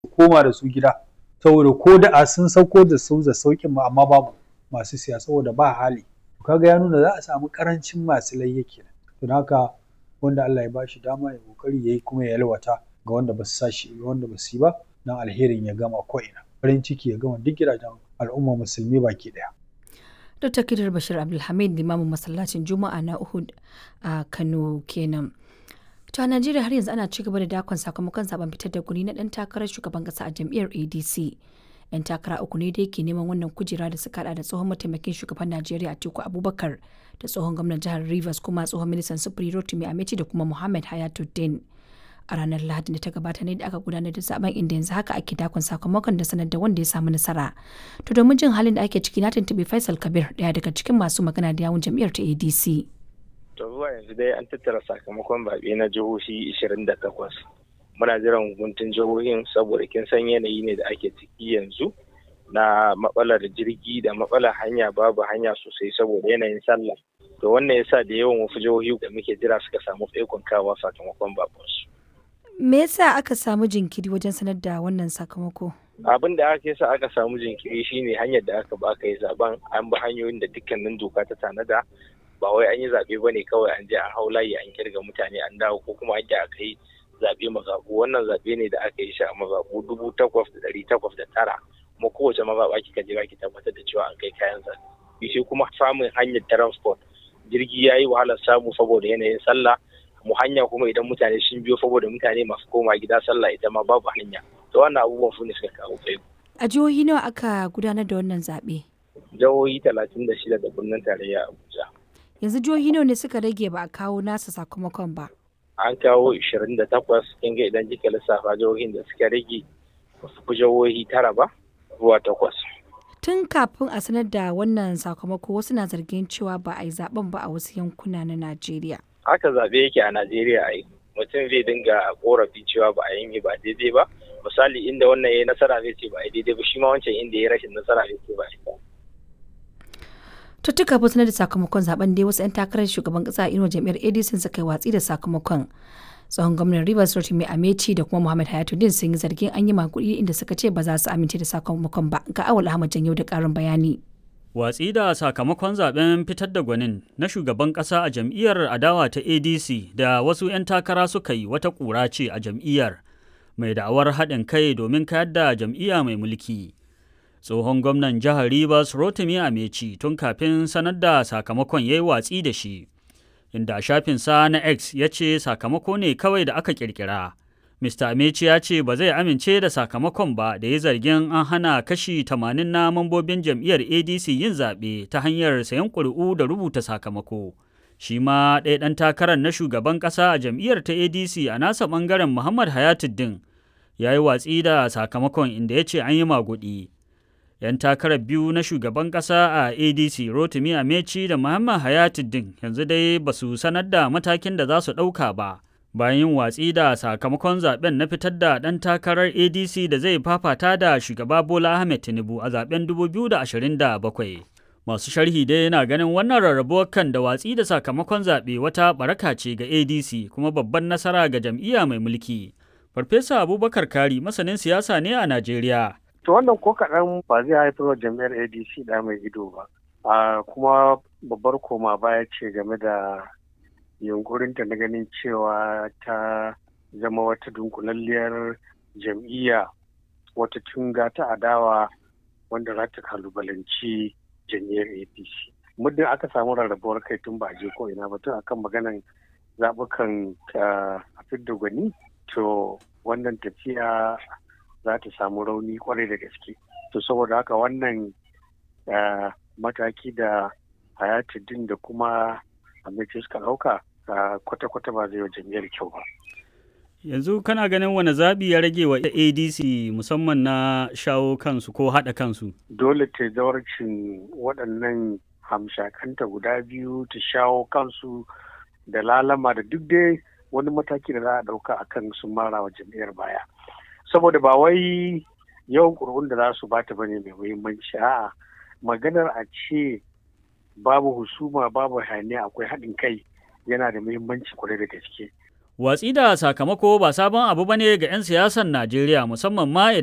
koma da su gida saboda ko da a sun sauko da su da saukin ma amma babu masu siya saboda ba hali kaga ya nuna za a samu karancin masu layya kenan don haka wanda Allah ya bashi dama ya kokari yayi kuma ya yalwata ga wanda ba su sashi wanda ba su yi ba dan alherin ya gama ko ina farin ciki ya gama duk gidajen al'umma musulmi baki daya Dr. Kidar Bashir Abdulhamid limamin masallacin Juma'a na Uhud a Kano kenan. To a Najeriya har yanzu ana ci gaba da dakon sakamakon zaben fitar da guri na dan takarar shugaban kasa a jam'iyyar ADC. Yan takara uku ne da yake neman wannan kujera da suka hada da tsohon mataimakin shugaban Najeriya Atiku Abubakar da tsohon gwamnan jihar Rivers kuma tsohon ministan sufuri Rotimi Ameti da kuma Muhammad Hayatuddin. A ranar Lahadin da ta gabata ne da aka gudanar da zaben inda yanzu haka ake dakon sakamakon da sanar da wanda ya samu nasara. To domin jin halin da ake ciki na tuntuɓi Faisal Kabir daya daga cikin masu magana da yawun jam'iyyar ta ADC. To zuwa yanzu dai an tattara sakamakon zaɓe na jihohi 28. Muna jiran hukuntun jihohin saboda kin san yanayi ne da ake ciki yanzu na matsalar jirgi da matsalar hanya babu hanya sosai saboda yanayin sallah. To wannan yasa da yawan wasu jihohi da muke jira suka samu tsaikon kawa sakamakon babansu. Me yasa aka samu jinkiri wajen sanar da wannan sakamako? Abin da aka yasa aka samu jinkiri shine hanyar da aka ba aka yi zaben an bi hanyoyin da dukkanin doka ta tanada ba wai an yi zaɓe ba ne kawai an je an hau layi an kirga mutane an dawo ko kuma an aka yi zaɓe mazaɓu wannan zaɓe ne da aka yi shi a mazaɓu dubu takwas da ɗari takwas da tara kuma kowace mazaɓa kika jira ki tabbatar da cewa an kai kayan zaɓe shi kuma samun hanyar transport jirgi ya yi wahalar samu saboda yanayin sallah mu hanya kuma idan mutane sun biyo saboda mutane masu koma gida sallah ita ma babu hanya to wannan abubuwan su ne suka kawo tsaiko. A jihohi nawa aka gudanar da wannan zaɓe? Jihohi talatin da shida da birnin tarayya Abuja. Yanzu jihohi nawa ne suka rage ba a kawo nasa sakamakon ba? An kawo ishirin da takwas kin ga idan kika lissafa jihohin da suka rage ba su fi jihohi tara ba zuwa takwas. Tun kafin a sanar da wannan sakamako wasu na zargin cewa ba a yi zaben ba a wasu yankuna na Najeriya. haka zaɓe yake a Najeriya a yi mutum zai dinga korafi cewa ba a yi ba daidai ba misali inda wannan ya yi nasara zai ce ba a daidai ba shi ma wancan inda ya rashin nasara zai ce ba a ba. Tuttuka ba sanar da sakamakon zaben dai wasu 'yan takarar shugaban kasa a inuwa jam'iyyar ADC suka yi watsi da sakamakon. Tsohon gwamnan Rivers Rotimi Amechi da kuma Muhammad Hayatuddin sun yi zargin an yi makudi inda suka ce ba za su amince da sakamakon ba ga awal Ahmad Janyo da ƙarin bayani. Watsi da sakamakon zaben fitar da gwanin na shugaban ƙasa a jam'iyyar adawa ta ADC da wasu 'yan takara suka yi wata ƙura ce a jam'iyyar mai da'awar haɗin kai domin kayar da jam'iyya mai mulki. Tsohon gwamnan jihar Rivers Rotimi Ameci tun kafin sanar da sakamakon ya yi watsi da shi, inda shafinsa na X ya ce sakamako ne kawai da aka ƙirƙira. Mr. Amechi ya ce ba zai amince da sakamakon ba da ya zargin an hana kashi 80 na mambobin jam'iyyar ADC yin zaɓe ta hanyar sayan ƙuri'u da rubuta sakamako. Shi ma ɗaya ɗan takarar na shugaban ƙasa a jam'iyyar ta ADC a nasa ɓangaren Muhammad Hayatuddin ya yi watsi da sakamakon inda ya ce an yi maguɗi. 'Yan takarar biyu na shugaban ƙasa a ADC Rotimi Amechi da Muhammad Hayatuddin yanzu dai ba su sanar da matakin da za su ɗauka ba. bayan yin watsi da sakamakon zaben na fitar da ɗan takarar adc da zai fafata da shugaba bola ahmed tinubu a zaben 2027 masu sharhi dai yana ganin wannan rarrabuwar kan da watsi da sakamakon zaɓe wata baraka ce ga adc kuma babban nasara ga jam'iyya mai mulki farfesa abubakar kari masanin siyasa ne a najeriya to wannan ko kaɗan ba zai haifar wa jam'iyyar adc da mai ido ba kuma babbar koma baya ce game da yunkurinta na ganin cewa ta zama wata dunkulalliyar jam'iyya wata tunga ta adawa wanda za ta kalubalanci jam'iyyar apc muddin aka samu rarrabuwar kai tun ba je ko ina ba tun akan maganan zaɓukan a fidda gwani to wannan tafiya za ta samu rauni kwarai da gaske to saboda haka wannan mataki da hayatuddin da kuma amince suka ɗauka kwata-kwata ba zai wa jam'iyyar kyau ba. Yanzu kana ganin wani zaɓi ya rage wa ADC musamman na shawo kansu ko haɗa kansu? Dole ta zawarcin waɗannan hamshakanta guda biyu ta shawo kansu da lalama da duk dai wani mataki da za a ɗauka a kan sun mara wa jam'iyyar baya. Saboda ba wai yawan ƙuri'un da za su bata bane mai muhimmanci a'a maganar a ce babu husuma babu hayaniya akwai haɗin kai yana da muhimmanci kwarai da gaske Watsi da sakamako ba sabon abu bane ga 'yan siyasar Najeriya musamman ma